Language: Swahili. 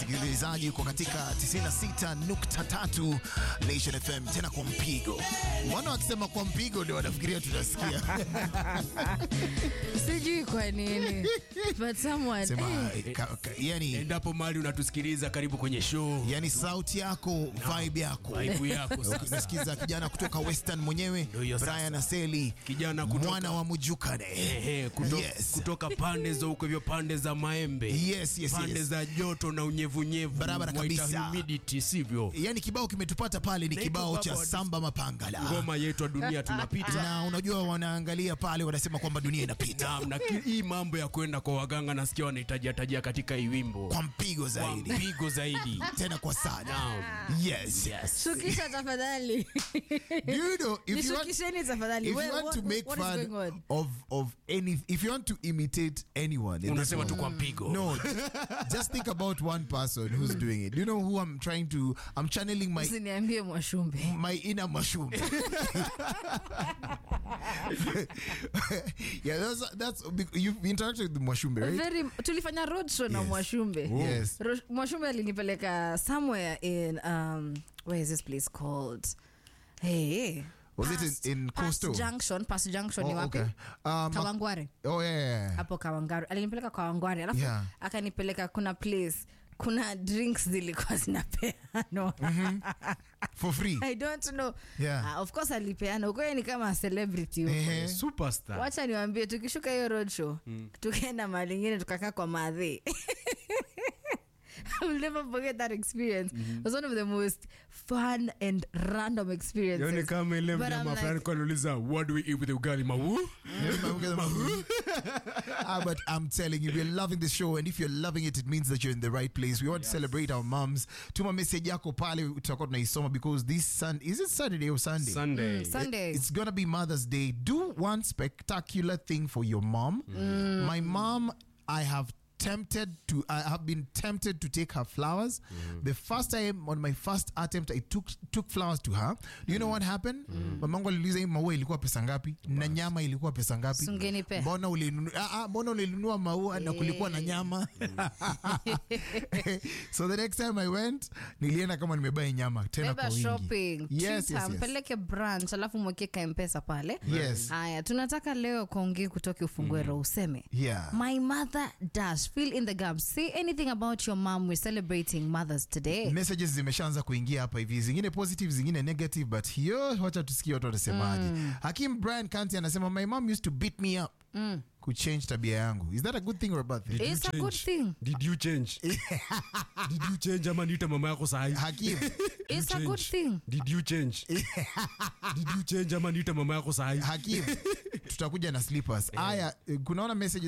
msikilizaji, uko katika 96.3 Nation FM, tena kwa mpigo. Mbona wakisema kwa mpigo ndio wanafikiria tunasikia? sijui kwa nini but someone Sema, eh, ka, ka, yani, endapo mali unatusikiliza karibu kwenye show yani sauti yako, vibe yako. Vibe yako sasa. Unasikiza kijana kutoka Western mwenyewe hiyo sasa. Brian Aseli, Kijana kutoka- mwana wa Mujukane. Ehe, kuto, Yes. kutoka pande za huko hivyo pande za maembe Yes, yes, pande yes. za joto na unyevunyevu Barabara waita kabisa. humidity sivyo Yani kibao kimetupata pale ni Na kibao iko cha baba- Samba Mapangala. ngoma yetu ya dunia tunapita na unajua wanaangalia pale wanasema kwamba dunia inapita Naam, na ki- hii mambo ya kwenda kwa waganga nasikia wanahitaji tajia katika hii wimbo kwa mpigo kwa zaidi mpigo zaidi tena kwa sana Naam. yes shukisha tafadhali Do you know if you want, nishukisheni tafadhali if Where- you want what- to make what is fun going on? of of any if you want to imitate anyone in this unasema tu world, kwa mpigo no just think about one person who's doing it do you know who i'm trying to i'm channeling my usiniambie mwashumbe my inner mushroom. yeah, that's that's you've interacted with Mwashumbe, right? Very, tulifanya road show na Yes. mwashumbe Yes. Ro- mwashumbe alinipeleka somewhere in um, where is this place called hey Was it in- Past- in Past Coastal? junction past junction ni Oh, wapi okay. Um, kawangware Oh yeah, yeah, yeah. hapo kawangware alinipeleka kawangware alafu Yeah. akanipeleka kuna place kuna drinks zilikuwa zinapeanwa for free. i don't know Yeah. Ah, of course alipeana ukoye ni kama celebrity huko. Ehe. superstar wacha niwambie tukishuka hiyo road show tukaenda mahali ingine tukakaa kwa madhi I'll never forget that experience. It was one of the most fun and random experiences. yani kama ile But I'm mnyama like- fulani kwa anauliza what do we eat with ugali mawu ah, but I'm telling you, we're loving the show, and if you're loving it, it means that you're in the right place. We want to celebrate our moms. Tuma message yako pale tutakuwa tunaisoma because this Sunday is it Saturday or Sunday? sunday Sunday. It's gonna be Mother's Day. Do one spectacular thing for your mom. My mom, I have tempted to I have been tempted to take her flowers. The first time on my first attempt I took took flowers to her. Do you know what happened? Mamangu aliuliza hii maua ilikuwa pesa ngapi? Na nyama ilikuwa pesa ngapi? Sungenipea. Mbona ulinunua ah, ah, mbona ulinunua maua na kulikuwa na nyama? so the next time I went, nilienda kama nimebai nyama tena Beba kwa wingi. shopping Yes, Treat yes, her, yes. mpeleke branch alafu mweke kampesa pale Yes. haya tunataka leo kongi kutoka ufungue roho useme Yeah. my mother does fill in the gaps say anything about your mom we're celebrating mothers today messages zimeshaanza kuingia hapa hivi zingine positive zingine negative but hiyo wacha tusikie watu wanasemaje hakim brian kanti anasema my mom used to beat me up kuchange tabia yangu is that a good thing or a bad thing It's a good thing. did you change did you change ama niita mama yako sahi hakim It's a good thing. did you change did you change ama niita mama yako sahi hakim tutakuja na slippers aya kunaona message